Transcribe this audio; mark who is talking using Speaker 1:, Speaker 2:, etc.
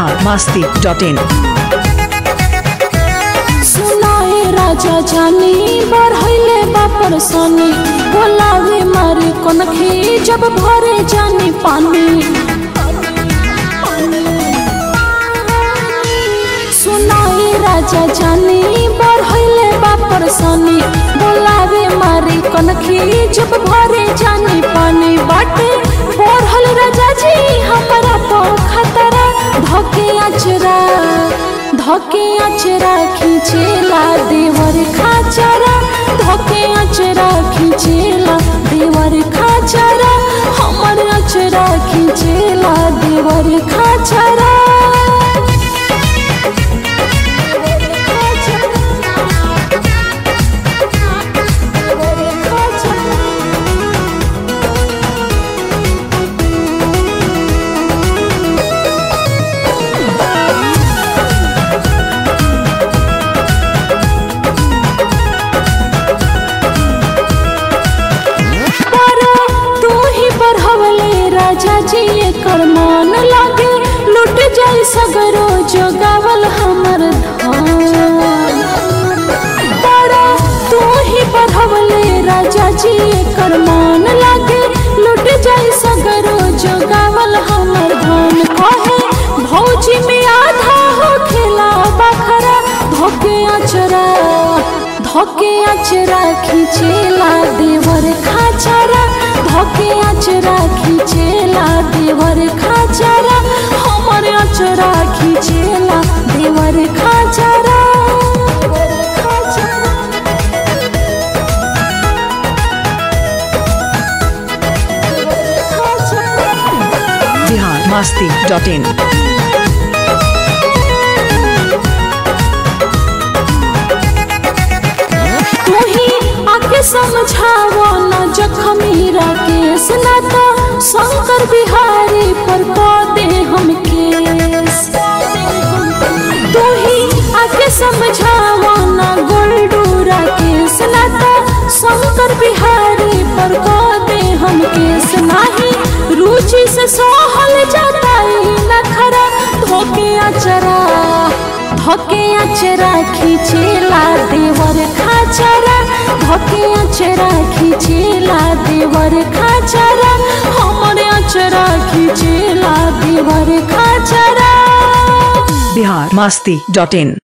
Speaker 1: Bihar Masti dot इन
Speaker 2: सुनाए राजा जानी बढ़ैले बापर सनी बोलावे मारे कनखी जब भरे जानी पानी सुनाए राजा जानी बढ़ैले बापर सनी बोलावे मारे कनखी जब भरे जानी पानी बाटे बढ़ल राजा जी हमारा तो खतरा धके अचरा धके अचरा खींचेला देवर खाचरा धके अचरा खींचेला देवर खाचरा हमर अचरा खींचेला देवर खाचरा पर तू ही बढ़वले राजा जी एकर मान लागे लुट जाई सगरो जोगावल हमर धान पर तू ही बढ़वले राजा जी एकर मान लागे लुट जाई सगरो जोगावल हमर धान कहे भौजी में आधा हो खेला बखरा धोके अचरा धोके अचरा खींचेला देवर खाचरा धोके अचरा खींचेला देवर खाचरा हमर अचरा खींचेला देवर खाचरा
Speaker 1: बिहार मास्ती डॉट इन
Speaker 2: तू ही आके समझावो न जखमी राकेश ना तो शंकर बिहारी पर को दे हम केस तू ही आके समझावो न गोल्डू राकेश ना तो शंकर बिहारी पर को दे हम केस नाही रुचि से सोहल जाता ही नखरा धोके अचरा धोके अचरा खींचेला देवर खाचरा धोके अचरा खींचेला देवर खाचरा हमर अचरा खींचेला देवर खाचरा
Speaker 1: बिहार मास्ती डॉट इन